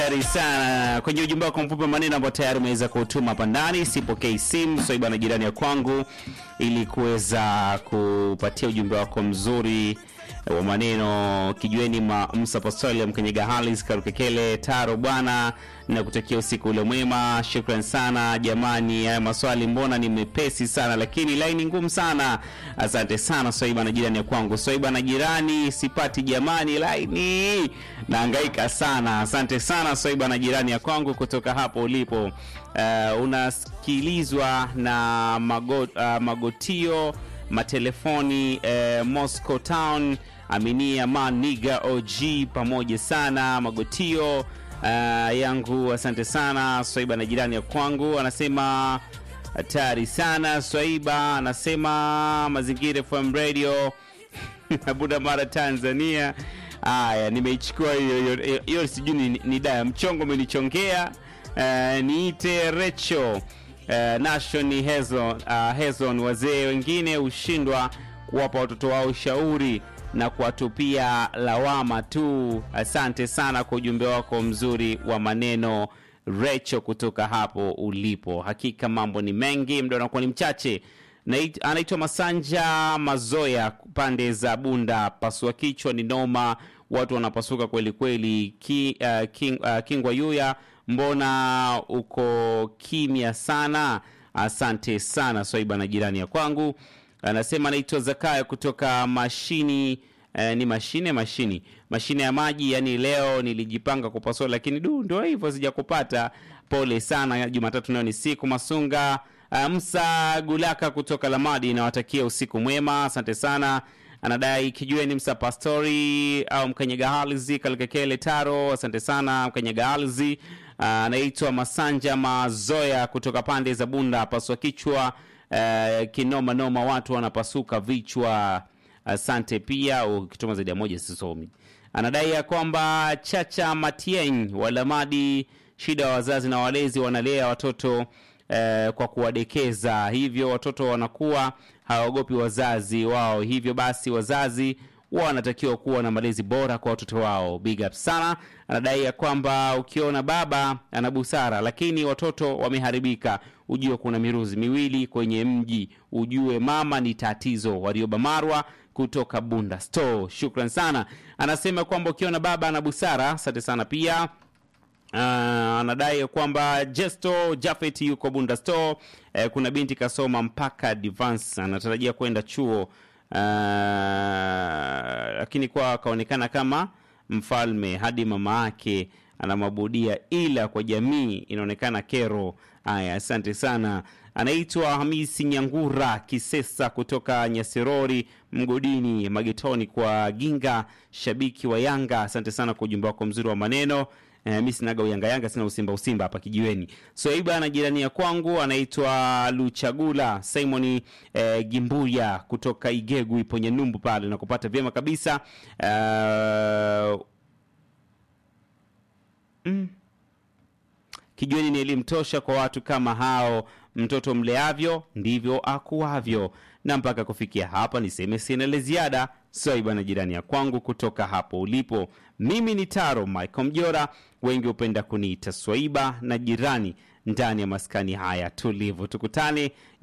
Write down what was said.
Tayari sana kwenye ujumbe wako mfupi wa maneno ambao tayari umeweza kutuma hapa ndani. Sipokei simu swaiba na jirani ya kwangu, ili kuweza kupatia ujumbe wako mzuri wa maneno. Kijueni ma Musa Apostoli Mkenyega Halis Karukekele Taro bwana, na kutakia usiku ule mwema. Shukran sana jamani, haya maswali mbona ni mepesi sana, lakini laini ngumu sana. Asante sana Swaiba na jirani ya kwangu. Swaiba na jirani sipati jamani, laini naangaika sana. Asante sana Swaiba na jirani ya kwangu kutoka hapo ulipo. Uh, unasikilizwa na mago, uh, magotio matelefoni uh, Moscow Town Aminia Maniga OG pamoja sana magotio uh, yangu asante sana Swaiba na jirani ya kwangu anasema hatari sana Swaiba anasema mazingira FM radio Buda Mara Tanzania. Haya, nimeichukua hiyo hiyo hiyo, sijui ni, ni daya mchongo umenichongea. Uh, niite Recho uh, Nation Hezon, uh, Hezon. Wazee wengine hushindwa kuwapa watoto wao ushauri na kuwatupia lawama tu. Asante sana kwa ujumbe wako mzuri wa maneno Recho, kutoka hapo ulipo. Hakika mambo ni mengi, muda unakuwa ni mchache. Nait- anaitwa Masanja Mazoya, pande za Bunda. Pasua kichwa ni noma, watu wanapasuka kweli kweli. Ki, uh, king, uh, Kingwa Yuya, mbona uko kimya sana? Asante sana Swaiba na jirani ya kwangu. Anasema anaitwa Zakaya kutoka mashini Eh, ni mashine mashini mashine ya maji. Yani leo nilijipanga kupasua, lakini du, ndio hivyo sijakupata. Pole sana. Jumatatu nayo ni siku Masunga Uh, Msa Gulaka kutoka Lamadi, nawatakia usiku mwema, asante sana. Anadai kijue ni Msa Pastori au Mkanyaga Halzi Kalikekele Taro, asante sana Mkanyaga Halzi. Uh, anaitwa Masanja Mazoya kutoka pande za Bunda, pasua kichwa uh, kinoma noma, watu wanapasuka vichwa. Asante pia, ukituma zaidi ya moja sisomi. Anadai ya kwamba Chacha Matieng wa Lamadi, shida wa wazazi na walezi wanalea watoto eh, kwa kuwadekeza, hivyo watoto wanakuwa hawaogopi wazazi wao. Hivyo basi wazazi wanatakiwa kuwa na malezi bora kwa watoto wao. Big up sana. Anadai ya kwamba ukiona baba ana busara, lakini watoto wameharibika, ujue kuna miruzi miwili kwenye mji, ujue mama ni tatizo. Warioba Marwa kutoka Bunda Store, shukran sana. Anasema kwamba ukiona baba ana busara, asante sana pia. Uh, anadai ya kwamba Jesto Jafet yuko Bunda Store. Uh, kuna binti kasoma mpaka advance anatarajia kwenda chuo uh, lakini kwa akaonekana kama mfalme hadi mama yake anamwabudia, ila kwa jamii inaonekana kero. Haya, asante sana. Anaitwa Hamisi Nyangura Kisesa kutoka Nyasirori mgodini Magetoni kwa Ginga, shabiki wa Yanga. Asante sana kwa ujumbe wako mzuri wa maneno. Eh, mi sinaga uyanga yanga sina usimba usimba hapa kijiweni. Swaiba na jirani ya kwangu anaitwa Luchagula Simoni eh, Gimbuya kutoka Igegu ipo Nyanumbu pale na kupata vyema kabisa eh, mm. Kijiweni ni elimu tosha kwa watu kama hao. Mtoto mleavyo ndivyo akuavyo. Na mpaka kufikia hapa, niseme sina la ziada. Swaiba na jirani ya kwangu kutoka hapo ulipo, mimi ni Taro Michael Mjora, wengi hupenda kuniita Swaiba na jirani, ndani ya maskani haya tulivu. Tukutane